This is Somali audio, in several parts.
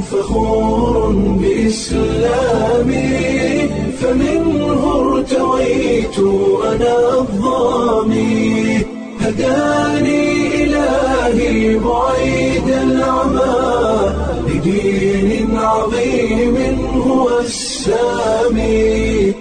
فخور بإسلامي فمنه ارتويت أنا الظامي هداني إلهي بعيد العمى لدين عظيم هو السامي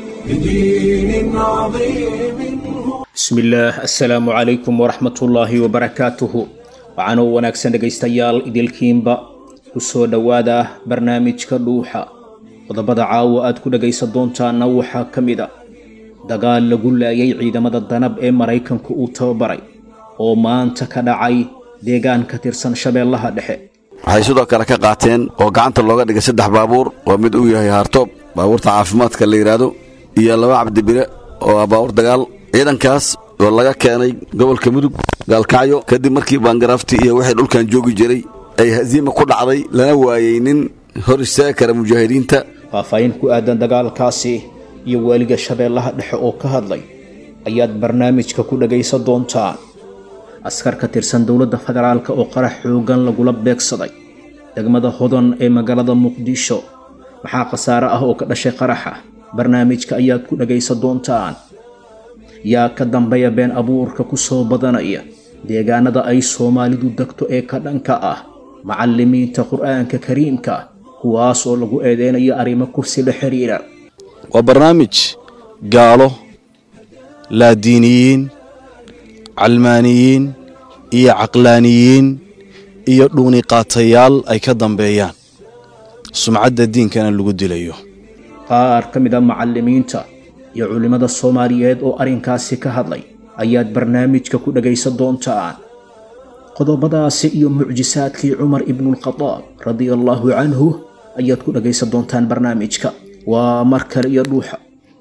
لدين عظيم هو bismillaah assalaamu calaykum waraxmatullaahi wabarakaatuhu waxaanoo wanaagsan dhegaystayaal idilkiinba ku soo dhowaada barnaamijka dhuuxa qodobada caawa aad ku dhegaysan doontaana waxaa ka mid a dagaal lagu laayay ciidamada danab ee maraykanku uu tababaray oo maanta ka dhacay deegaan ka tirsan shabeellaha dhexe waxay sidoo kale ka qaateen oo gacanta looga dhigay saddex baabuur oo mid uu yahay haartoob baabuurta caafimaadka la yidhaahdo iyo laba cabdibire oo ah baabuur dagaal ciidankaas oo laga keenay gobolka mudug gaalkacyo kadib markii baangaraafti iyo wixii dhulkan joogi jiray ay hasiima ku dhacday lana waayey nin hor istaagi kara mujaahidiinta faahfaahin ku aadan dagaalkaasi iyo waaliga shabeellaha dhexe oo ka hadlay ayaad barnaamijka ku dhagaysan doontaan askar ka tirsan dowladda federaalk oo qarax xoogan lagula beegsaday degmada hodan ee magaalada muqdisho maxaa khasaare ah oo ka dhashay qaraxa barnaamijka ayaad ku dhagaysan doontaan yaa ka dambeeya been abuurka ku soo badanaya deegaanada ay soomaalidu degto ee ka dhanka ah macallimiinta qur'aanka kariimka kuwaas oo lagu eedeynayo arrimo kursi la xiriira waa barnaamij gaalo laadiiniyiin calmaaniyiin iyo caqlaaniyiin iyo dhuuniqaatayaal ay ka dambeeyaan sumcadda diinkana lagu dilayo qaar ka mid a macallimiinta iyo culimmada soomaaliyeed oo arrinkaasi ka hadlay ayaad barnaamijka ku dhagaysan doontaan qodobadaasi iyo mucjisaadkii cumar ibnuulkhadaab radia allaahu canhu ayaad ku dhagaysan doontaan barnaamijka waa mar kale iyo dhuuxa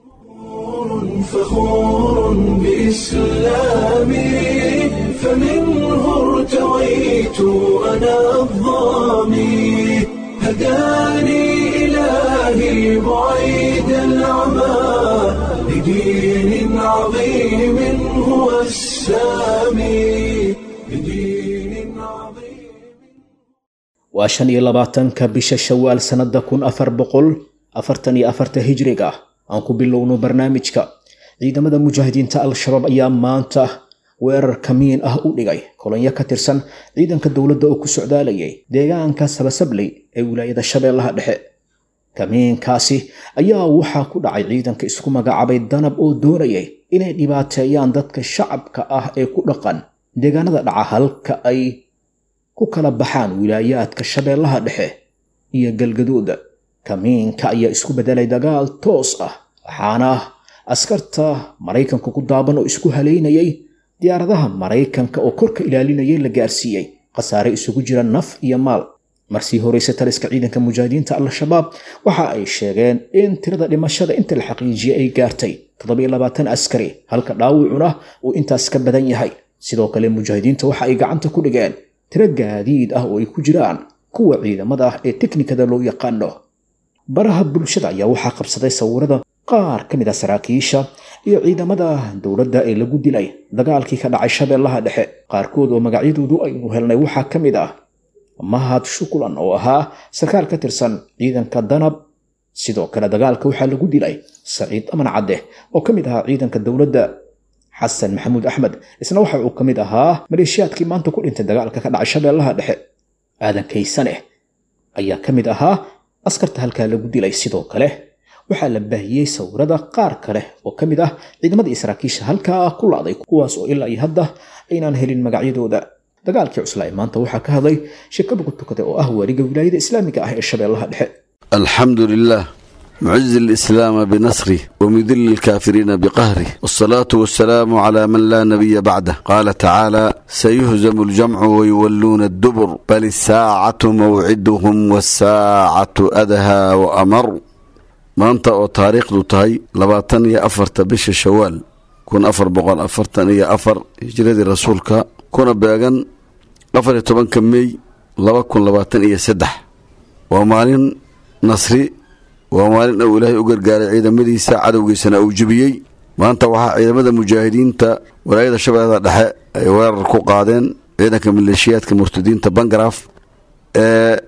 فخور بإسلامي فمنه ارتويت أنا الظامي هداني إلهي بعيد العمى لدين عظيم هو السامي لدين عظيم waa shan iyo labaatanka bisha shawaal sannada kun afar boqol afartan iyo afarta hijriga ah aan ku bilowno barnaamijka ciidamada mujaahidiinta al-shabaab ayaa maanta weerar kamiin ah u dhigay kolonyo ka tirsan ciidanka dowladda oo ku socdaalayay deegaanka sabasabley ee wilaayada shabeellaha dhexe kamiinkaasi ayaa waxaa ku dhacay ciidanka isku magacaabay danab oo doonayay inay dhibaateeyaan dadka shacabka ah ee ku dhaqan deegaanada dhaca halka ay ku kala baxaan wilaayaadka shabeellaha dhexe iyo galgaduuda kamiinka ayaa isku beddelay dagaal toos ah waxaana askarta maraykanka ku daaban oo isku haleynayay diyaaradaha maraykanka oo korka ilaalinayay la gaarsiiyey khasaare isugu jira naf iyo maal marsii horeyse taliska ciidanka mujaahidiinta al-shabaab waxa ay sheegeen in tirada dhimashada inta la xaqiijiyey ay gaartay askari halka dhaawicuna uu intaas ka badan yahay sidoo kale mujaahidiinta waxa ay gacanta ku dhigeen tiro gaadiid ah oo ay ku jiraan kuwa ciidamada ah ee teknikada loo yaqaano baraha bulshada ayaa waxaa qabsaday sawirada qaar ka mid a saraakiisha iyo ciidamada dowladda ee lagu dilay dagaalkii ka dhacay shabeellaha dhexe qaarkood oo magacyadoodu aynu helnay waxaa ka mid ah mahad shukulan oo ahaa sarkaal ka tirsan ciidanka danab sidoo kale dagaalka waxaa lagu dilay saciid aman cadde oo ka mid ahaa ciidanka dowladda xasan maxamuud axmed isna waxa uu ka mid ahaa maleeshiyaadkii maanta ku dhintay dagaalka ka dhacay shabeellaha dhexe aadan kaysane ayaa ka mid ahaa askarta halkaa lagu dilay sidoo kale waxaa la baahiyey sawirada qaar kale oo ka mid ah ciidamadii saraakiisha halkaa ku la'day kuwaas oo ilaa iyo hadda aynaan helin magacyadooda dagaalkii cuslaa ee maanta waxaa ka hadlay shirkada tukade oo ah waaliga wilaayada islaamiga ah ee shabeellaha dhexe alxamdu lilah mucizi alislaama binasrih wamudili alkaafiriina biqahrih waalsalaatu wassalaamu calaa man laa nabiya bacdah qaala tacaala sayuhzamu aljamcu wayuwalluuna addubur bal isaacatu mawciduhum waasaacatu adahaa wa amar maanta oo taariikhdu tahay labaatan iyo afarta bisha shawaal kun afar boqol afartan iyo afar hijradii rasuulka kuna beegan afar iyo tobanka mey laba kun labaatan iyo saddex waa maalin nasri waa maalin uu ilaahay u gargaaray ciidamadiisa cadowgiisana uu jebiyey maanta waxaa ciidamada mujaahidiinta walaayada shabeellada dhexe ay weerar ku qaadeen ciidanka maleeshiyaadka murtadiinta bangaraaf ee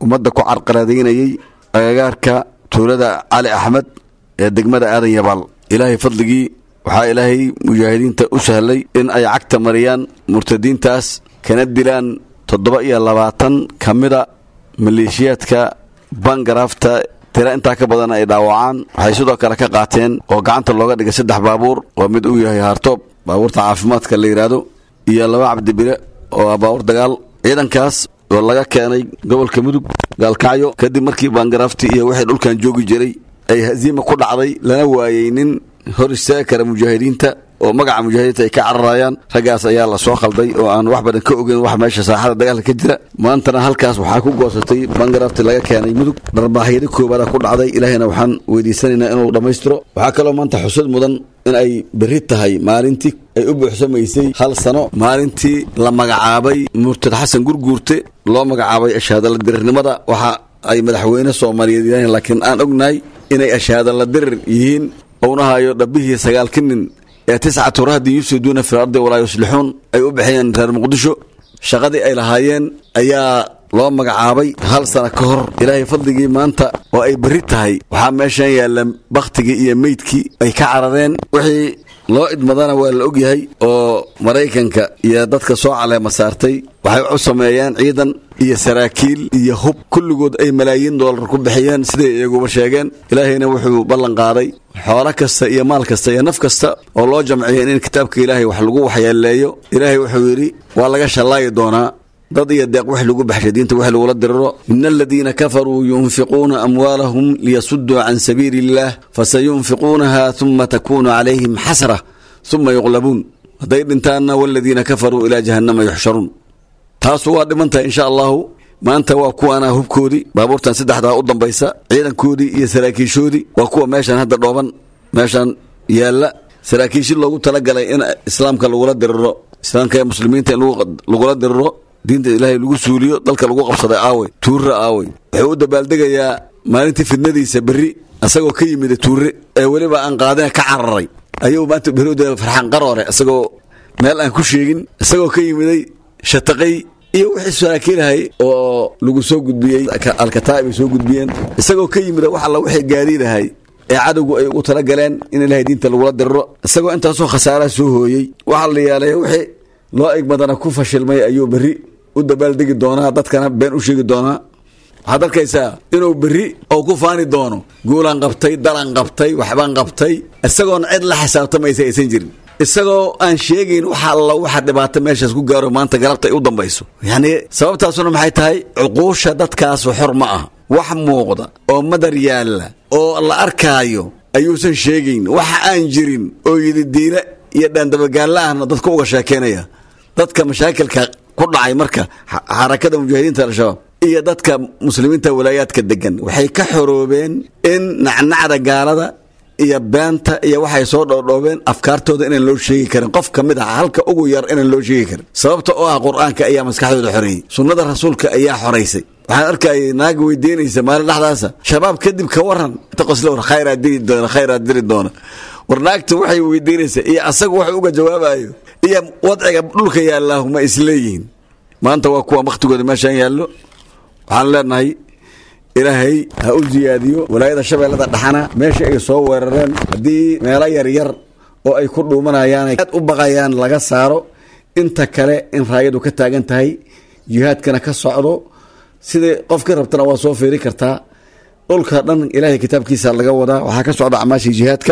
ummadda ku carqaladaynayey agagaarka tuulada cali axmed ee degmada aadan yabaal ilaahay fadligii waxaa ilaahay mujaahidiinta u sahlay in ay cagta mariyaan murtadiintaas kana dilaan toddoba iyo labaatan ka mida maleeshiyaadka bangaraafta tira intaa ka badan ay dhaawacaan waxay sidoo kale ka qaateen oo gacanta looga dhigay saddex baabuur oo mid uu yahay haartoob baabuurta caafimaadka la yidhaahdo iyo laba cabdibire oo ah baabuur dagaal ciidankaas oo laga keenay gobolka mudug gaalkacyo kadib markii bangaraafti iyo wixii dhulkan joogi jiray ay hasiima ku dhacday lana waayey nin hor istaagi kara mujaahidiinta oo magaca mujaahidiinta ay ka cararayaan raggaas ayaa la soo khalday oo aan wax badan ka ogeyn wax meesha saaxada dagaalka ka jira maantana halkaas waxaa ku goosatay bangarafti laga keenay mudug dharbaahyada koobaada ku dhacday ilaahayna waxaan weydiisanaynaa inuu dhammaystiro waxaa kaloo maanta xusud mudan in ay berri tahay maalintii ay u buuxsamaysay hal sano maalintii la magacaabay murtad xasan gurguurte loo magacaabay ashaadala dirirnimada waxa ay madaxweyne soomaaliyeed yidhaaheen laakiin aan ognahay inay ashaadala dirir yihiin ownahayo dhabbihii sagaalka nin ee tiscatu rahdin yufsiduuna fi lardi walaa yuslixuun ay u bixiyeen reer muqdisho shaqadii ay lahaayeen ayaa loo magacaabay hal sana ka hor ilaahay fadligii maanta oo ay berri tahay waxaa meeshan yaalla bakhtigii iyo meydkii ay ka carareen wixii loo idmadana waa la ogyahay oo maraykanka iyo dadka soo caleema saartay waxay u sameeyeen ciidan iyo saraakiil iyo hub kulligood ay malaayiin doolar ku bixiyeen siday iyaguba sheegeen ilaahayna wuxuu ballan qaaday xoolo kasta iyo maal kasta iyo naf kasta oo loo jamciyo in kitaabka ilaahay wax lagu waxyeeleeyo ilaahay wuxuu yidhi waa laga shallaayi doonaa dad iyo deeq wax lagu baxshay diinta wax lagula diriro ina aladiina kafaruu yunfiquuna amwaalahum liyasuduu can sabiili illaah fasayunfiquunaha uma takuunu calayhim xasra uma yuqlabuun hadday dhintaanna waladiina kafaruu ilaa jahannama yuxsharuun taasu waa dhimantahay insha allahu maanta waa kuwaana hubkoodii baabuurtan saddexdaa u dambaysa ciidankoodii iyo saraakiishoodii waa kuwa meeshan hadda dhooban meeshan yaalla saraakiishi loogu talagalay in islaamka lagula diriro islaamka ee muslimiinta in lagula diriro diinta ilaahay lagu suuliyo dalka lagu qabsaday aawey tuurre aawey wuxuu u dabaaldegayaa maalintii fidnadiisa berri isagoo ka yimida tuurre ee weliba aan qaadina ka cararay ayuu maanta berri u daba farxaan qaroore isagoo meel aan ku sheegin isagoo ka yimiday shataqay iyo wixii saraakiilahay oo lagu soo gudbiyey alkataa'ib ay soo gudbiyeen isagoo ka yimida wax alla wixii gaadiidahay ee cadowgu ay ugu talagaleen in ilaahay diinta lagula diriro isagoo intaasoo khasaaraha soo hooyey waxaa la yaalay wixii loo egmadana ku fashilmay ayuu berri u dabaaldegi doonaa dadkana been u sheegi doonaa waxaad arkaysaa inuu berri oo ku faani doono guulaan qabtay dalan qabtay waxbaan qabtay isagoona cid la xisaabtamaysa aysan jirin isagoo aan sheegayn waxa alla waxa dhibaato meeshaas ku gaaro maanta galabta ay u dambayso yacni sababtaasuna maxay tahay cuquusha dadkaasu xor ma ah wax muuqda oo madar yaalla oo la arkaayo ayuusan sheegayn waxa aan jirin oo yidi diile iyo dhaandabagaalla ahna dadka uga sheekeynaya dadka mashaakilka ku dhacay marka xarakada mujaahidiinta al-shabaab iyo dadka muslimiinta walaayaadka degan waxay ka xoroobeen in nacnacda gaalada iyo beenta iyo waxay soo dhoodhoobeen afkaartooda inaan loo sheegi karin qof ka mid ah halka ugu yar inaan loo sheegi karin sababta oo ah qur-aanka ayaa maskaxdooda xoreeyey sunnada rasuulka ayaa xoraysay waxaan arkayay naaga weydiinaysa maalin dhexdaasa shabaab kadib ka waran qosle war khayraa diri doona khayraa diri doona war naagta waxay weydiinaysa iyo asagu wax uga jawaabayo iyo wadciga dhulka yaallaahu ma isleeyihiin maanta waa kuwa wakhtigooda meeshaan yaallo waxaan leenahay ilaahay ha u siyaadiyo walaayada shabeellada dhaxana meesha ay soo weerareen haddii meelo yaryar oo ay ku dhuumanayaan aad u baqayaan laga saaro inta kale in raayadu ka taagan tahay jihaadkana ka socdo sidai qofkii rabtana waa soo fiiri kartaa dhulka dhan ilaahay kitaabkiisa laga wadaa waxaa ka socda acmaashii jihaadka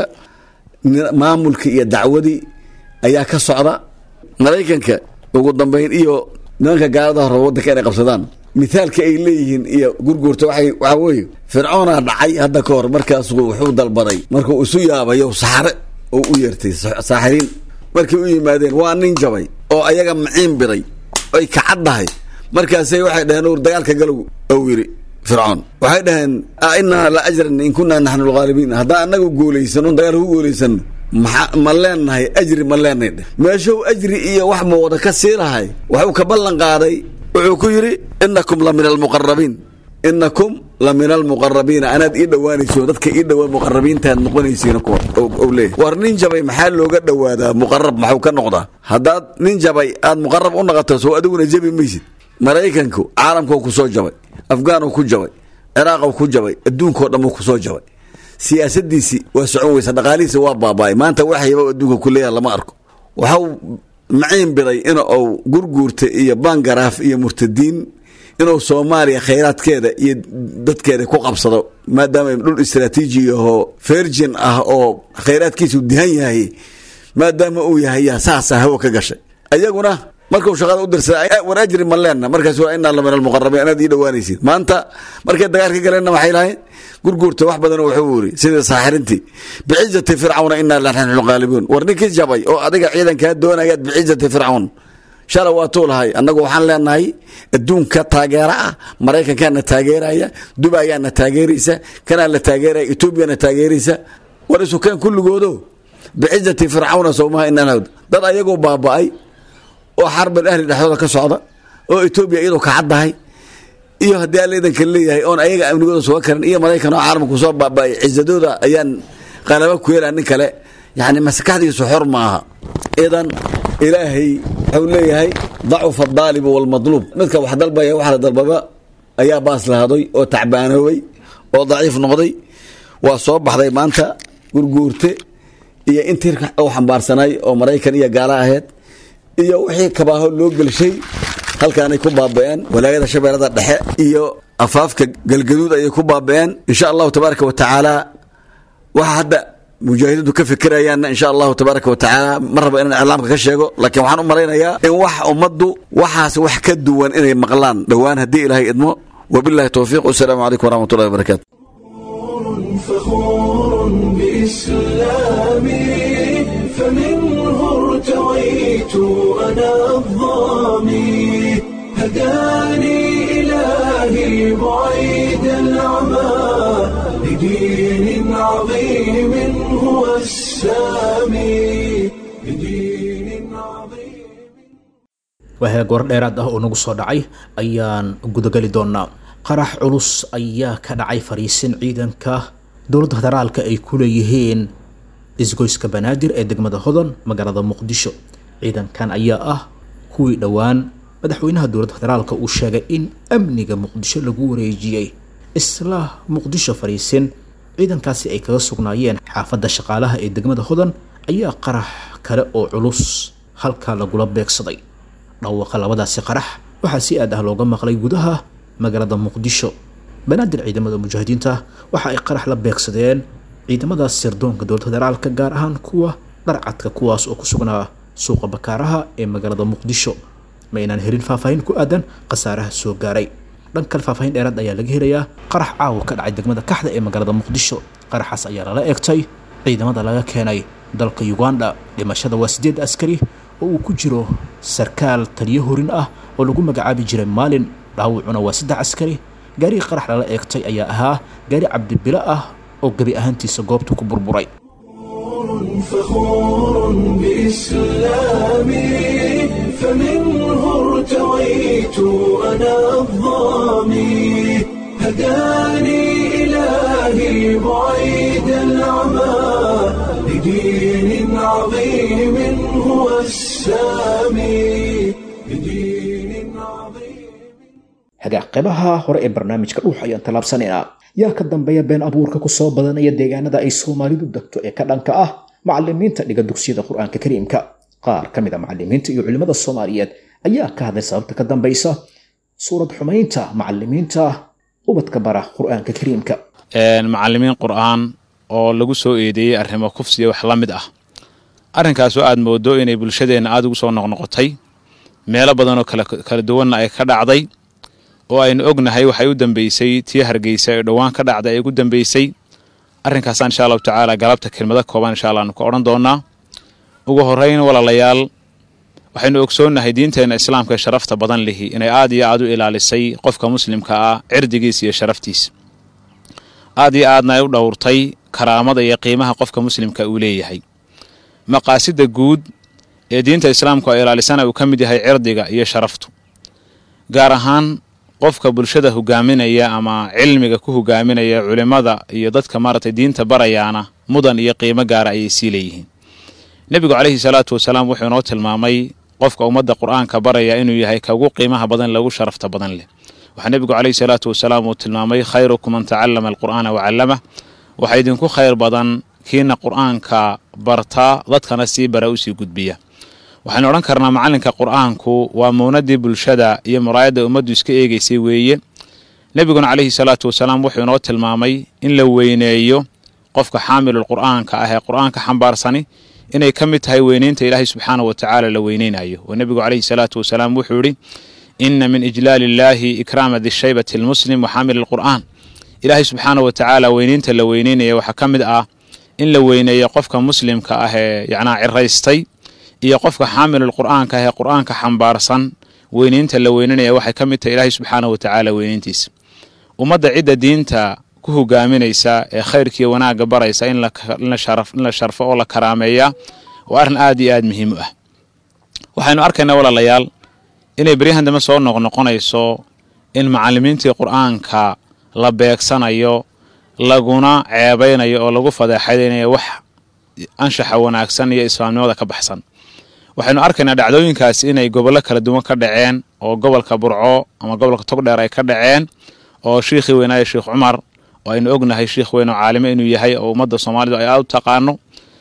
maamulkii iyo dacwadii ayaa ka socda maraykanka ugu dambayn iyo nimanka gaalada hore waddanka inay qabsadaan mithaalka ay leeyihiin iyo gurguurta waxay waxaa weeye fircoonaa dhacay hadda ka hor markaasuu wuxuu dalbaday markuu isu yaabayo saxare oo u yeertay saaxiriin markay u yimaadeen waa nin jabay oo ayaga maciin biray ay kacaddahay markaasay waxay dhaheen ur dagaalka galow ou yidhi fircoon waxay dhaheen a inaa la ajran in kunaa naxnu lghaalibiin haddaan annagu guulaysan un dagaal ku guulaysan maa ma leenahay ajri ma leenahay dheh meeshuu ajri iyo wax muuqda ka sii lahay waxuu ka ballan qaaday wuxuu ku yidhi inakum la min almuqarabiin inakum la min almuqarabiina anaad ii dhowaanayso dadka ii dhowaa muqarabiintaad noqonaysiin kuwa ou leeyahy war nin jabay maxaa looga dhowaadaa muqarab maxuu ka noqdaa haddaad nin jabay aad muqarab u noqoto soo adiguna jebi maysid maraykanku caalamkoo ku soo jabay afghaan ku jabay ciraaq ku jabay adduunkao dhan ku soo jabay siyaasadiisii waa socon weysa dhaqaalihiisi waa baaba'ay maanta waxyaba adduunka ku leeyaha lama arko waxau maciin biray in uu gurguurta iyo bangaraaf iyo murtadiin inuu soomaaliya khayraadkeeda iyo dadkeeda ku qabsado maadaama dhul istraatiiji ahoo virgin ah oo khayraadkiisu dihan yahay maadaama uu yahay yaa saasa hawo ka gashay ayaguna markuu shaqada u dirsaday war ajri ma leenna markaas waa inaa la min almuqarabiin inaad ii dhowaanaysid maanta markay dagaalka galeenna waxay lahayn gurguurta wax badan wuxuu yiri sida saaxirintii bicizati fircawna inaa lanaxnu qaalibuun war ninkii jabay oo adiga ciidankaa doonayaad bicizati fircawn shala waa tuu lahay annagu waxaan leenahay adduunka taageera ah maraykankaana taageeraya dubayaana taageeraysa kanaa la taageeraya etoobiyana taageeraysa war isukeen kulligoodo bicizati fircawna sowmaha inaa dad ayagoo baaba'ay oo xarbal ahli dhexdooda ka socda oo etoobiya iyadoo kacaddahay iyo haddii alla idanka leeyahay oon ayaga amnigooda suga karin iyo maraykan oo caalamku soo baaba'ay cizadooda ayaan qalaba ku yeelaa nin kale yani maskaxdiisu xor ma aha idan ilaahay wuxuu leeyahay dacufa adaalibu walmadluub midka wax dalbaya wax la dalbaba ayaa baas lahaday oo tacbaanoobay oo daciif noqday waa soo baxday maanta gurguurte iyo intii u xambaarsanay oo maraykan iyo gaala ahayd iyo wixii kabaaho loo gelshay halkaanay ku baaba'een walaayada shabeellada dhexe iyo afaafka galgaduud ayay ku baaba'een insha allahu tabaaraka wa tacaala waxa hadda mujaahidiintu ka fikirayaanna insha allahu tabaaraka wa tacaala ma rabo inaan iclaamka ka sheego laakiin waxaan u malaynayaa in wax ummaddu waxaas wax ka duwan inay maqlaan dhowaan haddii ilaahay idmo wabillahi towfiiq wasalaamu calaykum waraxmatullahi wabarakatu فخور بإسلامي فمنه ارتويت أنا الظامي هداني إلهي بعيد العمى لدين عظيم هو السامي لدين عظيم wahaa goor dheeraad ah oo nagu soo dhacay ayaan gudagali doonaa qarax culus ayaa ka dhacay fariisin ciidanka dowladda federaalka ay ku leeyihiin isgoyska banaadir ee degmada hodan magaalada muqdisho ciidankan ayaa ah kuwii dhowaan madaxweynaha dowladda federaalka uu sheegay in amniga muqdisho lagu wareejiyey isla muqdisho fariisin ciidankaasi ay kaga sugnaayeen xaafadda shaqaalaha ee degmada hodan ayaa qarax kale oo culus halkaa lagula beegsaday dhawaaqa labadaasi qarax waxaa si aad ah looga maqlay gudaha magaalada muqdisho banaadir ciidamada mujaahidiinta waxa ay qarax la beegsadeen ciidamadaas sirdoonka dowladda federaalka gaar ahaan kuwa dharcadka kuwaas oo ku sugnaa suuqa bakaaraha ee magaalada muqdisho ma aynaan helin faahfaahin ku aadan khasaaraha soo gaaray dhan kale faahfaahin dheeraad ayaa laga helayaa qarax caawa ka dhacay degmada kaxda ee magaalada muqdisho qaraxaas ayaa lala eegtay ciidamada laga keenay dalka uganda dhimashada waa sideed askari oo uu ku jiro sarkaal taliyo horin ah oo lagu magacaabi jiray maalin dhaawacuna waa saddex askari gaarigii qarax lala eegtay ayaa ahaa gaari cabdibilo ah oo gebi ahaantiisa goobta ku burburay فخور بإسلامي فمنه ارتويت أنا الظامي هداني إلهي بعيد العمى لدين عظيم هو السامي لدين عظيم hagaag qeybaha hore ee barnaamijka dhuux ayaan tallaabsanaynaa yaa ka dambeeya been abuurka ku soo badanaya deegaanada ay soomaalidu degto ee ka dhanka ah macalimiinta dhiga dugsiyada qur-aanka kariimka qaar ka mid a macalimiinta iyo culimmada soomaaliyeed ayaa ka hadlay sababta ka dambaysa suurad xumaynta macalimiinta ubadka bara qur-aanka kariimka macalimiin qur'aan oo lagu soo eedeeyey arrimo kufsiya wax la mid ah arrinkaasoo aad moodo inay bulshadeenna aada ugu soo noqnoqotay meelo badanoo kala duwanna ay ka dhacday oo aynu ognahay waxay u dambeysay tii hargeysa ee dhowaan ka dhacday ay ugu dambeysay arrinkaasaan insha allahu tacaala galabta kelmado kooban insha allah aanu ka odhan doonaa ugu horrayn walaalayaal waxaynu ogsoonnahay diinteenna islaamka ee sharafta badan lihi inay aad iyo aad u ilaalisay qofka muslimka ah cirdigiisa iyo sharaftiisa aad iyo aadna ay u dhowrtay karaamada iyo qiimaha qofka muslimka uu leeyahay maqaasida guud ee diinta islaamku ay ilaalisana uu ka mid yahay cirdiga iyo sharaftu gaar ahaan qofka bulshada hogaaminaya ama cilmiga ku hogaaminaya culimmada iyo dadka maaragtay diinta barayaana mudan iyo qiimo gaara ayay sii leeyihiin nebigu calayhi salaatu wasalaam wuxuu inoo tilmaamay qofka ummadda qur-aanka baraya inuu yahay ka ugu qiimaha badan lagu sharafta badan leh waxaa nebigu caleyhi salaatu wasalaam uu tilmaamay khayrukum man tacallama alqur'aana wacallamah waxaa idinku khayr badan kiina qur'aanka bartaa dadkana sii bara usii gudbiya waxaynu odhan karnaa macallinka qur'aanku waa muunadii bulshada iyo muraayadda ummaddu iska eegaysay weeye nebiguna caleyhi salaatu wasalaam wuxuu inoo tilmaamay in la weyneeyo qofka xaamilul qur'aanka ah ee qur'aanka xambaarsani inay ka mid tahay weyneynta ilaahay subxaana wa tacaala la weyneynayo oo nebigu caleyhi salaatu wasalaam wuxuu yidhi ina min ijlaali illaahi ikraama dishaybati almuslim wa xaamil alqur'aan ilaahay subxaana wa tacaala weyneynta la weyneynaya waxaa ka mid ah in la weyneeyo qofka muslimka ah ee yacnaa ciraystay iyo qofka xaamilul qur'aanka ah ee qur'aanka xambaarsan weyneynta la weynenaya waxay ka mid tahay ilaahay subxaana wa tacaala weyneyntiisa ummadda cidda diinta ku hogaaminaysa ee khayrkiiyo wanaagga baraysa in la sharfo oo la karaameeyaa waa arrin aad iyo aad muhiim u ah waxaynu arkaynaa walaalayaal inay beryahan dambe soo noqnoqonayso in macallimiintii qur'aanka la beegsanayo laguna ceebaynayo oo lagu fadeexadaynayo wax anshaxa wanaagsan iyo islaamnimada ka baxsan waxaynu arkaynaa dhacdooyinkaasi inay gobollo kala duwan ka dhaceen oo gobolka burco ama gobolka togdheer ay ka dhaceen oo shiikhii weynaaye sheikh cumar oo aynu ognahay shiikh weyn oo caalime inuu yahay oo ummadda soomaalidu ay aad u taqaano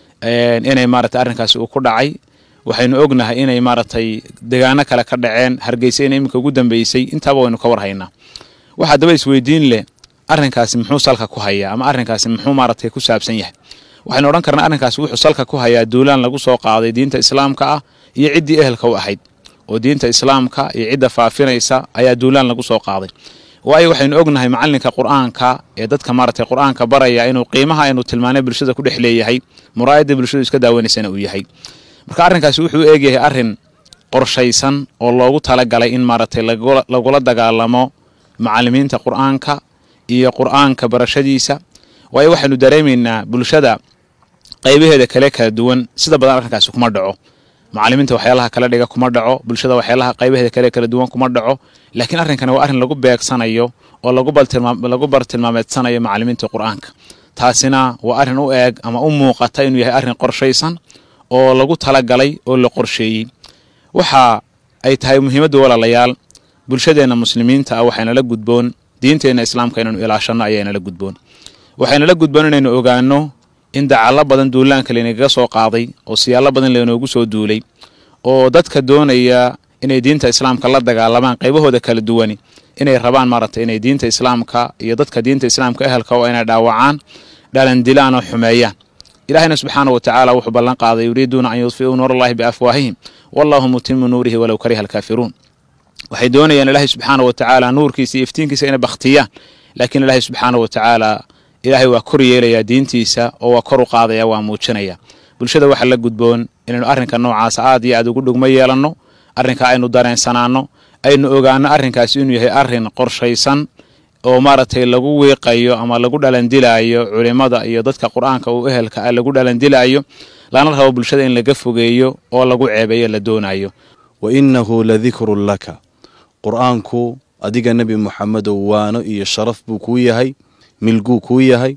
inay maaragtay arrinkaasi uu ku dhacay waxaynu ognahay inay maaragtay degaano kale ka dhaceen hargeysa in iminka ugu dambeysay intaaba waynu ka warhaynaa waxaa daba isweydiin leh arrinkaasi muxuu salka ku hayaa ama arrinkaasi muxuu maaragtay ku saabsan yahay waxaynu odhan karnaa arrinkaasi wuxuu salka ku hayaa duulaan lagu soo qaaday diinta islaamka ah iyo ciddii ehelka u ahayd oo diinta islaamka iyo cidda faafinaysa ayaa duulaan lagu soo qaaday waayo waxaynu ognahay macallinka qur'aanka ee dadka maaragtay qur'aanka baraya inuu qiimaha aynu tilmaanay bulshada ku dhex leeyahay muraayadda bulshadu iska daawanaysana uu yahay marka arrinkaasi wuxuu eegyahay arrin qorshaysan oo loogu talagalay in maaragtay lagula dagaalamo macallimiinta qur'aanka iyo qur'aanka barashadiisa waayo waxaynu dareemaynaa bulshada qaybaheeda kale kala duwan sida badan arrinkaasi kuma dhaco macallimiinta waxyaalaha kala dhiga kuma dhaco bulshada waxyaalaha qaybaheeda kale kala duwan kuma dhaco laakiin arrinkani waa arrin lagu beegsanayo oo lagu bartilmaameedsanayo macallimiinta qur'aanka taasina waa arrin u eeg ama u muuqata inuu yahay arrin qorshaysan oo lagu talagalay oo la qorsheeyey waxa ay tahay muhiimadda walaalayaal bulshadeenna muslimiinta ah waxaynala gudboon diinteenna islaamka inaynu ilaashanno ayaynala gudboon waxaynala gudboon inaynu ogaanno in dacallo badan duulaanka laynagaga soo qaaday oo siyaallo badan laynoogu soo duulay oo dadka doonaya inay diinta islaamka la dagaalamaan qaybahooda kala duwani inay rabaan maaragtay inay diinta islaamka iyo dadka diinta islaamka ehelka oo inay dhaawacaan dhalandilaan oo xumeeyaan ilaahayna subxaana wa tacaala wuxuu ballan qaaday yuriiduuna an yudfi'uu nuurallahi biafwaahihim wallahu mutimu nuurihi walow kariha alkaafiruun waxay doonayaan ilaahay subxaana wa tacaala nuurkiisa iyo iftiinkiisa inay bakhtiyaan laakiin ilaahay subxaana wa tacaala ilaahay waa kor yeelayaa diintiisa oo waa kor u qaadaya waa muujinaya bulshada waxaa la gudboon inaynu arrinka noocaasa aad iyo aad ugu dhugmo yeelanno arrinka aynu dareensanaanno aynu ogaano arrinkaasi inuu yahay arrin qorshaysan oo maaragtay lagu wiiqayo ama lagu dhalandilaayo culimmada iyo dadka qur-aanka uu ehelka ah lagu dhalandilaayo lana rabo bulshada in laga fogeeyo oo lagu ceebeeyo la doonayo wa innahu ladikrun laka qur'aanku adiga nebi moxamedow waano iyo sharaf buu kuu yahay milguu kuu yahay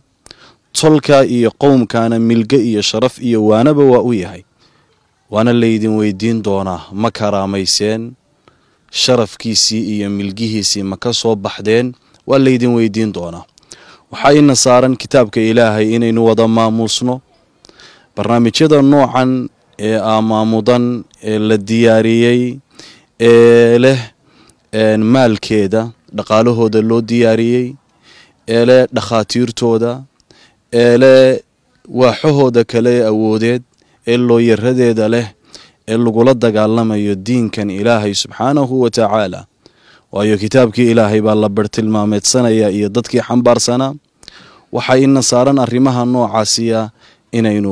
tolka iyo qowmkaana milge iyo sharaf iyo waanaba waa u yahay waana laydin weydiin doonaa ma karaamayseen sharafkiisii iyo milgihiisii ma ka soo baxdeen waa laydin weydiin doonaa waxaa ina saaran kitaabka ilaahay inaynu wada maamuusno barnaamijyada noocan ee amaamudan ee la diyaariyey ee leh maalkeeda dhaqaalahooda loo diyaariyey ee leh dhakhaatiirtooda ee leh waaxahooda kale ee awoodeed ee looyaradeeda leh ee lagula dagaalamayo diinkan ilaahay subxaanahu wa tacaala waayo kitaabkii ilaahay baa la bartilmaameedsanaya iyo dadkii xambaarsanaa waxaa ina saaran arrimaha noocaasiya inaynu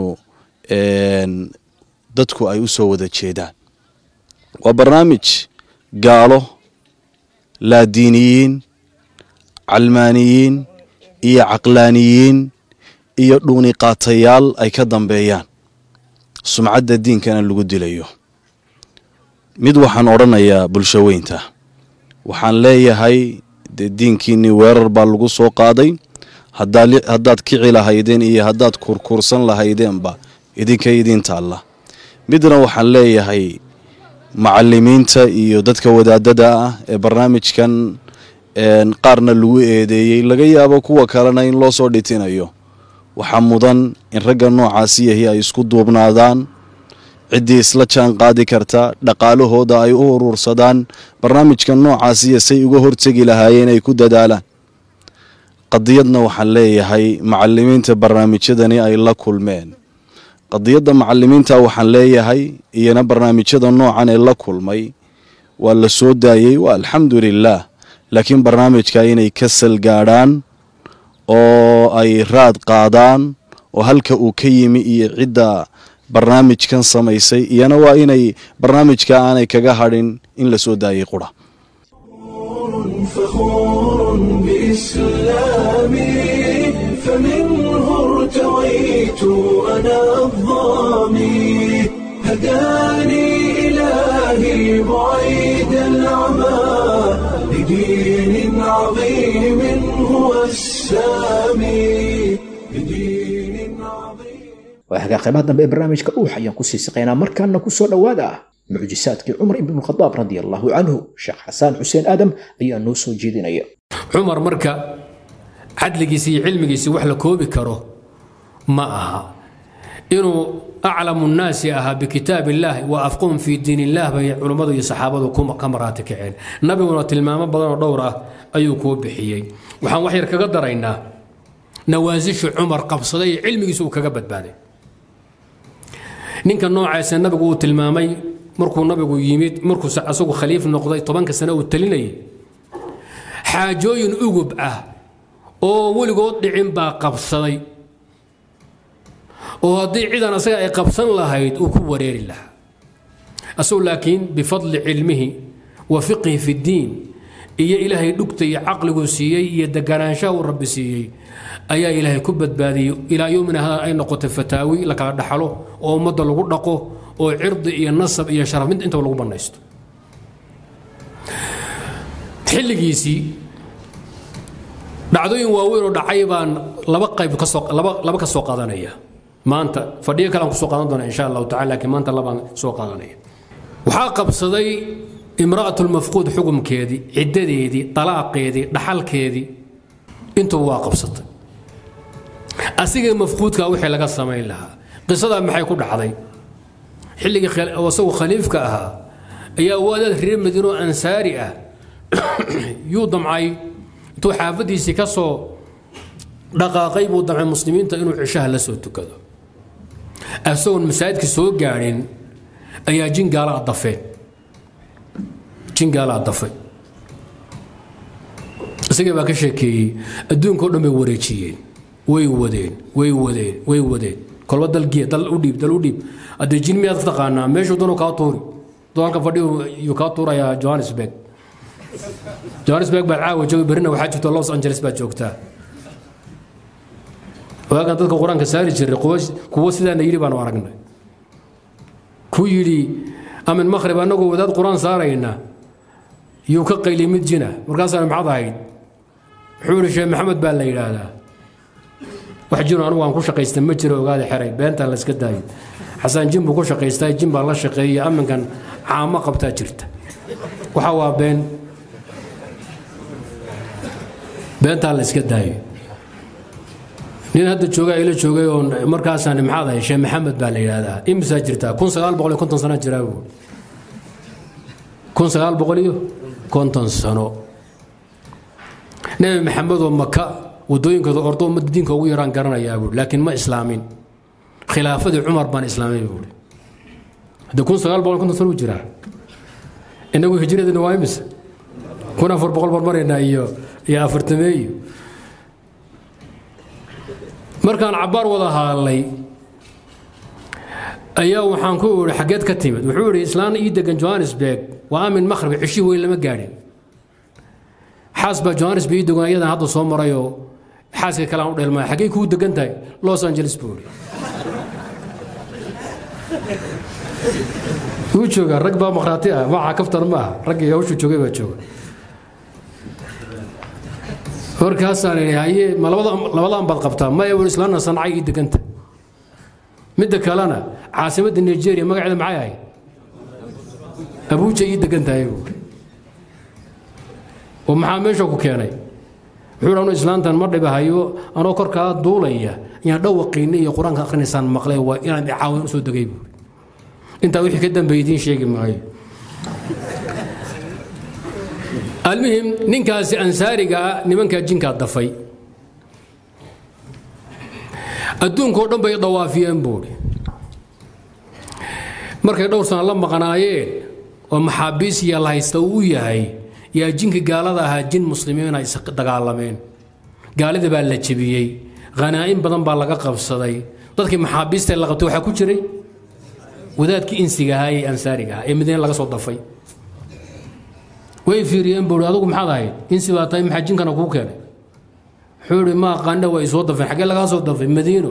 dadku ay u soo wada jeedaan waa barnaamij gaalo laadiiniyiin calmaaniyiin iyo caqlaaniyiin iyo dhuuniqaatayaal ay ka dambeeyaan sumcadda diinkana lagu dilayo mid waxaan odhanayaa bulsho weynta waxaan leeyahay dee diinkiinnii weerar baa lagu soo qaaday haddaad kici lahaydeen iyo haddaad kurkursan lahaydeenba idinka idiin taalla midna waxaan leeyahay macalimiinta iyo dadka wadaadada ah ee barnaamijkan qaarna lagu eedeeyey laga yaabo kuwa kalena in loo soo dhitinayo waxaa mudan in ragga noocaasi yahi ay isku duubnaadaan ciddii isla jaan qaadi karta dhaqaalahooda ay u urursadaan barnaamijka noocaasiya say uga hortegi lahaayeen ay ku dadaalaan qadiyadna waxaan leeyahay macalimiinta barnaamijyadani ay la kulmeen qadiyadda macalimiinta waxaan leeyahay iyana barnaamijyada noocan ee la kulmay waa la soo daayey waa alxamdu lilaah laakiin barnaamijka inay ka salgaadhaan oo ay raad qaadaan oo halka uu ka yimi iyo cidda barnaamijkan samaysay iyana waa inay barnaamijka aanay kaga hadhin in la soo daayay qura فخور بإسلامي فمنه ارتويت أنا الظامي هداني إلهي بعيد العمى لدين عظيم هو السامي لدين عظيم waa hagaa qaybaha dambe ee barnaamijka dhuux ayaan kusii siqaynaa markaana kusoo dhowaada mucjisaadkii cumar ibn khadaab radi allahu canhu sheekh xasaan xuseen aadam ayaa noo soo jeedinaya cumar marka cadligiisi iyo cilmigiisi wax la koobi karo ma aha inuu aclamu nnaasi ahaa bikitaab illaahi wa afquhum fii diin illah bay culummadu iyo saxaabadu ka maraati kaceen nabiguna tilmaamo badanoo dhowr ah ayuu kuu bixiyey waxaan wax yar kaga daraynaa nawaasishu cumar qabsaday iyo cilmigiisu uu kaga badbaaday ninka noocaasa nabigu uu tilmaamay markuu nabigu yimid markuu asagu khaliif noqday tobanka sane uu talinayay xaajooyin ugub ah oo weligood dhicin baa qabsaday oo haddii cidan asaga ay qabsan lahayd uu ku wareeri lahaa asagu laakiin bifadli cilmihi wa fiqhi fi ddiin iyo ilaahay dhugta iyo caqliguu siiyey iyo deganaanshaha uu rabbi siiyey ayaa ilaahay ku badbaadiyey ilaa yowmina hada ay noqotay fataawi la kala dhaxlo oo ummadda lagu dhaqo oo cirdi iyo nasab iyo sharaf mid intaba lagu bannaysto xilligiisii dhacdooyin waaweyn oo dhacay baan laba qayb kasoo laba laba ka soo qaadanaya maanta fadhiyo kale aan kusoo qaadan doona insha allahu tacala laakiin maanta labaan soo qaadanaya waxaa qabsaday imra'atulmafquud xukumkeedii ciddadeedii dalaaqeedii dhaxalkeedii intuba waa qabsatay asigii mafquudka wixii laga samayn lahaa qisadaa maxay ku dhacday xilligii isagu khaliifka ahaa ayaa waadaad reer madiino ansaari ah yuu damcay intuu xaafadiisii ka soo dhaqaaqay buu damcay muslimiinta inuu cishaha la soo tukado isagoon masaajidka soo gaadhin ayaa jingaala adafeen jingaala adafay isagii baa ka sheekeeyey adduunka o dhan bay wareejiyeen way wadeen way wadeen way wadeen kolba dalgiya dal u dhiib dal u dhiib haddee jin miyaad ka taqaanaa meeshuu danu kaa tuuri duu halka fadhiyu yuu kaa tuurayaa johannesburg johannesburg baad caawa jooga berrina waxaa jirta los angeles baad joogtaa waagan dadka qur-aanka saari jiray kuwo sidaana yidhi baanu aragnay ku yidhi amin makhrib annagoo wadaad qur-aan saarayna yuu ka qayli mid jina markaasaan maxad ahayd wuxuu yidhi sheekh maxamed baa la yidhaahdaa wax jino anugu aan ku shaqaysta ma jiro ogaada xeray beentaan la iska daayo xasaan jin buu ku shaqaystaa jin baa la shaqeeyay aminkan caamo qabtaa jirta waxa waa been beentaan la iska daayo nin hadda jooga ila joogay oo markaasaan maxaad ahay sheekh maxamed baa la yidhaahdaa imisaa jirtaa kun sagaal boqol iyo konton sana jiraa buu kun sagaal boqol iyo konton sano nebi maxamedoo maka wadooyinkooda ordo ummadda diinka ugu yaraan garanayaa buui laakiin ma islaamin khilaafadii cumar baan islaamay buui haddee kun sagaal boqol konton sano u jiraa inagu hijradina waa imise kun afar boqol marmaraynaa iyo iyo afartameeyo markaan cabbaar wada hadalnay ayaa waxaan ku idhi xaggeed ka timid wuxuu idhi islaan ii degan johannesburg waa amin makhrib cishii weyn lama gaadhin xaas baa johannesburg ii degan ayadan hadda soo marayoo xaaska kale aan u dheelmaya xaggey kuu degan tahay los angeles buu idhi wuu joogaa rag baa makhraati ah maca kaftan ma aha raggii hawshuu joogay baa jooga markaasaan idhi haye ma labadan baad qabtaa maya wuu islaanna sancay ii deganta midda kalena caasimadda nigeria magaceeda maxay ahayd abuuja ii degan tahay buuri oo maxaa meesha ku keenay wuxuu anu islaantan ma dhibahayo anoo korkaa duulaya ayaan dhawaqiinna iyo qur-aanka akhrinaysaan maqlay waa inaan caawin usoo degay buuri intaa wixii ka dambeeyay idiin sheegi maayo almuhim ninkaasi ansaariga ah nimankaa jinkaa dafay adduunkao dhan bay dawaafiyeen buuri markay dhowr sana la maqnaayeen oo maxaabiis iyo la haysta uu yahay yaa jinki gaalada ahaa jin muslimiina is dagaalameen gaalida baa la jebiyey khanaa'in badan baa laga qabsaday dadkii maxaabiista la qabtay waxaa ku jiray wadaadkii insiga ahaa ee ansaariga ahaa ee madiine laga soo dafay way fiiriyeen buuri adugu maxaad ahayd insi baa tahay maxaa jinkana kuu keenay wuxuu ihi ma aqaana waa isoo dafeen xaggee lagaa soo dafay madiino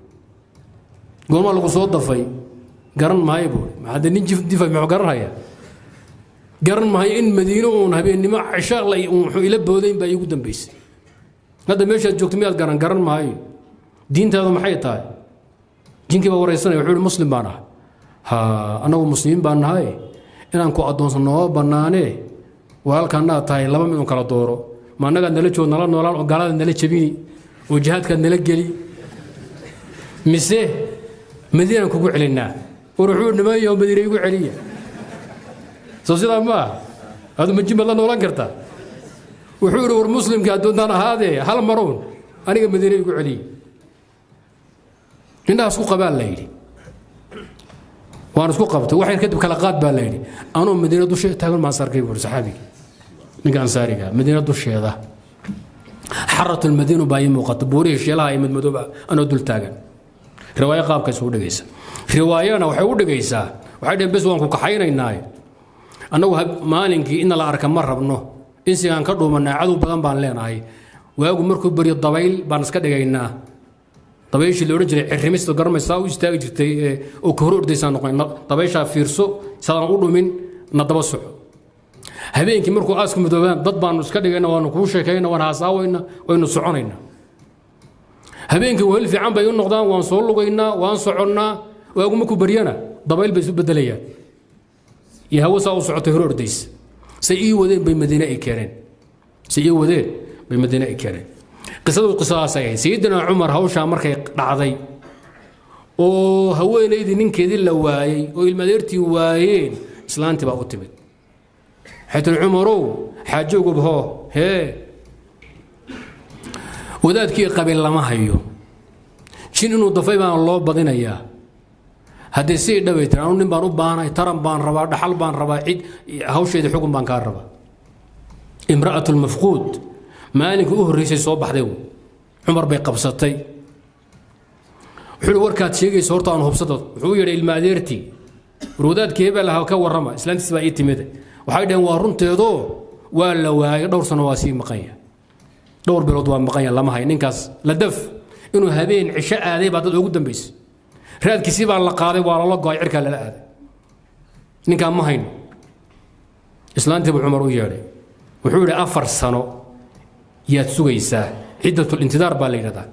goormaa lagu soo dafay garan maayo buuri hadde nin difay muxuu garan hayaa garan maayo in madiino uun habeennimo cisho la wuxuu ila boodayn baa iigu dambaysay hadda meeshaad joogto miyaad garan garan maayo diintaadu maxay tahay jinkii baa waraysanaya wuxuu ihi muslim baan ah ha annagu muslimiin baan nahay inaan ku addoonsan nooma bannaanee walaalkaanaad tahay laba mid un kala dooro ma annagaad nala joog nala noolaan oo gaaladaad nala jebini oo jihaadkaad nala geli mise madiinaan kugu celinaa war wuxuu nimanyaho madiina igu celiya soo sidaa ma ah adu majin baad la noolaan kartaa wuxuu ihi war muslimkii addoontaan ahaadee hal marown aniga madiina igu celiya indhaha isku qabaa la yidhi waan isku qabtay waxay kadib kala qaad baa la yidhi anoo madiina dusheeda taagan maan sarkay buuri saxaabigi ninka ansaariga madiina dusheeda xaratu lmadiinu baa ii muuqata buurihii sheelaha iyo madmadooba anoo dul taagan riwaayo qaabkaas u dhigaysa riwaayana waxay u dhigaysaa waxay dhaheen bes waan ku kaxaynaynaaye annagu maalinkii inna la arka ma rabno insigaan ka dhuumanaa cadow badan baan leenahay waagu markuu baryo dabayl baan iska dhigaynaa dabayshii la odhan jiray cirrimista garmaysaa u istaagi jirtay oo ka hor ordaysaa noqon dabayshaa fiirso sadaan u dhumin na daba soco habeenkii markuu aasku midoobaan dad baanu iska dhigayna waanu kuu sheekayna waan haasaawayna waynu soconayna habeenkii wehel fiican bay u noqdaan waan soo lugaynaa waan soconnaa waagu markuu baryana dabayl bay isu bedelayaan iyo hawo saa u socotay hor ordaysa say ii wadeen bay madiine ay keeneen say ii wadeen bay madiine ay keeneen qisadu qisadaasay ahayd sayidina cumar hawshaa markay dhacday oo haweenaydii ninkeedii la waayey oo ilmadeertii waayeen islaantii baa u timid waxay tihi cumarow xaajowgub hoo hee wadaadkii qabiil lama hayo jin inuu dafay baan loo badinayaa haddee sii dhaway tiri anu nin baan u baanahay taran baan rabaa dhaxal baan rabaa cid hawsheedii xukun baan kaa rabaa imra'atu lmafquud maalinkii u horreysay soo baxday cumar bay qabsatay wuxuu warkaad sheegaysa horta aan hubsado wuxuu u yidhi ilma adeertii war wadaadkii hebel aha ka warrama islaantiis baa ii timid waxay dhaheen waa runteedoo waa la waayay dhowr sano waa sii maqanya dhowr bilood waa maqanya lama hay ninkaas la daf inuu habeen cisho aaday baa dad ugu dambaysay raadkiisii baa la qaaday waa lala go-ay cirkaa lala aaday ninkaan ma hayno islaantii buu cumar u yeedhay wuxuu yidhi afar sano yaad sugaysaa ciddatlintidaar baa la yidhahdaa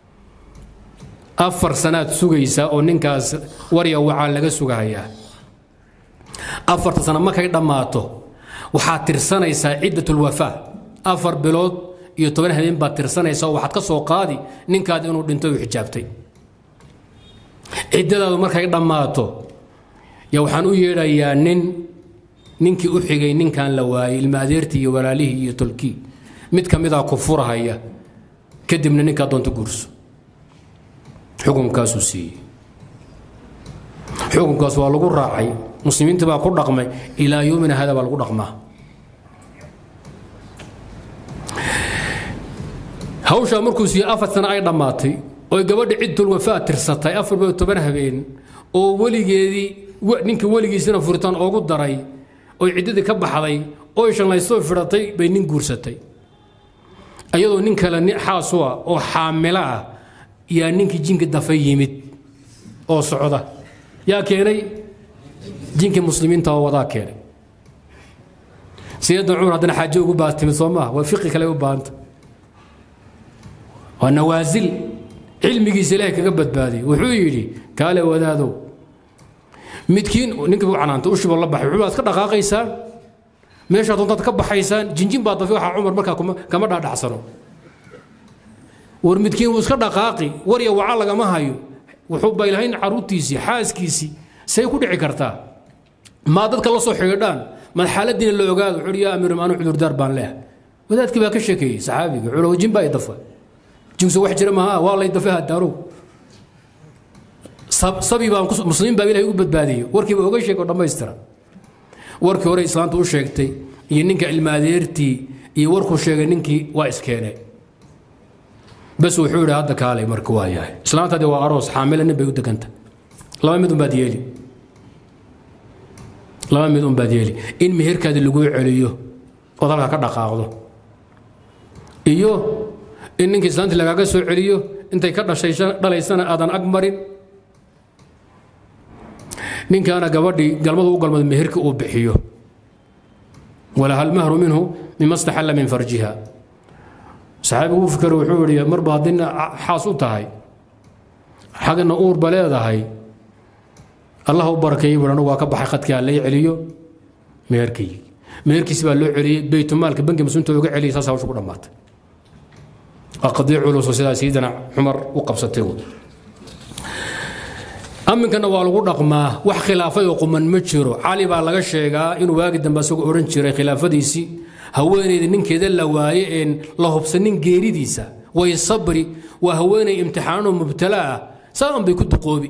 afar sanaad sugaysaa oo ninkaas warya wacaa laga sugahayaa afarta sano markay dhammaato waxaad tirsanaysaa ciddatulwafaa afar bilood iyo toban habeen baad tirsanaysaa oo waxaad ka soo qaadi ninkaadi inuu dhinto u xijaabtay ciddadaadu markay dhammaato yaa waxaan u yeedhayaa nin ninkii u xigay ninkan la waayey ilma adeertii iyo walaalihii iyo tolkii mid ka midaa ku furahaya kadibna ninkaa doonta guurso xukunkaasuu siiyey xukunkaas waa lagu raacay muslimiinta baa ku dhaqmay ilaa yoomina hada baa lagu dhaqmaa hawshaa markuu siiyey afar sano ay dhammaatay oy gabadha ciddul wafaa tirsatay afar biyo toban habeen oo weligeedii ninkii weligiisina furitaan oogu daray oy ciddadii ka baxday oy shanlaystoo fidhatay bay nin guursatay ayadoo nin kale xaasu ah oo xaamilo ah yaa ninkii jinki dafay yimid oo socda yaa keenay jinkii muslimiinta oo wadaa keenay sayidna cumar haddana xaajo ugu baa timid soo maaha waa fiqi kale u baahanta waa nawaasil cilmigiisa ilaahay kaga badbaadiyey wuxuu yidhi kaale wadaadow midkiin ninkii buu canaantay ushiboo la baxay wuxuu iska dhaqaaqaysaan meeshaa doontaad ka baxaysaan jinjin baa dafi waxaa cumar markaa kuma- kama dhaadhacsano war midkiin wuu iska dhaqaaqi warya waca lagama hayo wuxuu baylahayn caruurtiisii xaaskiisii say ku dhici kartaa maa dadka la soo xidhiidhaan mad xaaladiina la ogaado wuxuu yaa amiir maanu cudurdaar baan leehay wadaadkii baa ka sheekeeyey saxaabiga wuxuu jin baa i dafa jinso wax jira maaha waa lay dafa hadaarow sab- sabi baan ku- muslimiin baa ilahay u badbaadiyey warkiiba oga sheeg oo dhammaystira warkii hore islaanta u sheegtay iyo ninka ilmaadeertii iyo warkuu sheegay ninkii waa iskeeneen bas wuxuu yidhi hadda kaalay marka waa yahay islaantadi waa aroos xaamila nin bay u deganta laba mid unbaad yeeli laba mid unbaad yeeli in meherkaadi laguu celiyo ood halkaa ka dhaqaaqdo iyo in ninkii islaantii lagaaga soo celiyo intay ka dhashay dhalaysana aadan ag marin ninkaana gabadhii galmadu u galmado meherka uu bixiyo walaha almahru minhu mima staxalla min farjiha saxaabigu u fikero wuxuu yidhi marba haddina xaas u tahay xagna uurba leedahay allah u barakeeyey buu anigu waa ka baxay khadkii aan lay celiyo meherkii meherkiisi baa loo celiyey baytumaalka banki muslimta uga celiyay saas hawsha ku dhammaatay waa qadiic culus oo sidaa sayidina cumar u qabsatay uu aminkana waa lagu dhaqmaa wax khilaafay oo quman ma jiro cali baa laga sheegaa inuu waagi dambe asagoo odhan jiray khilaafadiisii haweenayda ninkeeda la waaye een la hubsanin geeridiisa way sabri waa haweenay imtixaanoo mubtala ah saan bay ku duqoobi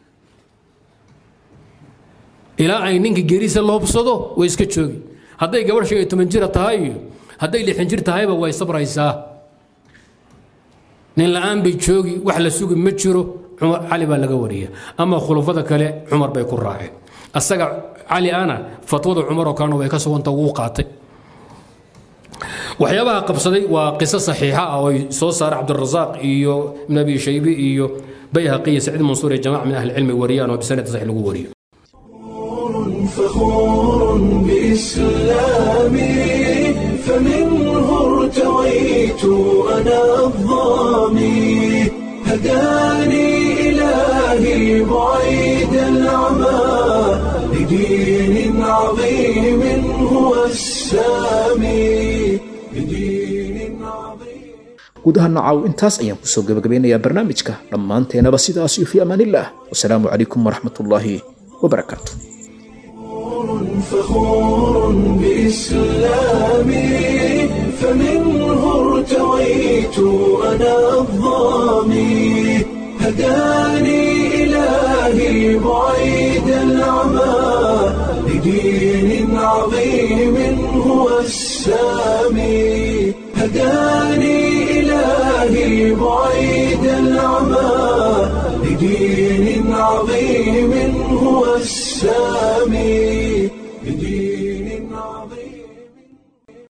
ilaa ay ninka geeridiisa la hubsado way iska joogi hadday gabadh shan iyo toban jira tahay iyo hadday lixan jir tahayba way sabraysaa nin la-aan bay joogi wax la sugi ma jiro cumar cali baa laga wariya ama khulafada kale cumar bay ku raaceen asaga cali ana fatwada cumar oo kalena way ka suganta wuu qaatay waxyaabaha qabsaday waa qiso saxiixa ah oo ay soo saara cabdirasaaq iyo ibn abi shaybi iyo bayhaqi iyo saciid mansuur iyo jamac min ahli cilmi wariyaan oo bisanad saxiix lagu wariyo فخور بإسلامي فمنه ارتويت أنا الظامي هداني إلهي بعيد العمى لدين عظيم هو السامي لدين عظيم guud ahaan nacaaw intaas ayaan kusoo gabagabeynayaa barnaamijka dhammaanteenaba sidaas iyo fi amaanillaah wasalaamu calaykum waraxmatullaahi wabarakaatu فخور بإسلامي فمنه ارتويت أنا الظامي هداني إلهي بعيد العمى لدين عظيم هو السامي هداني إلهي بعيد العمى لدين عظيم هو السامي بدين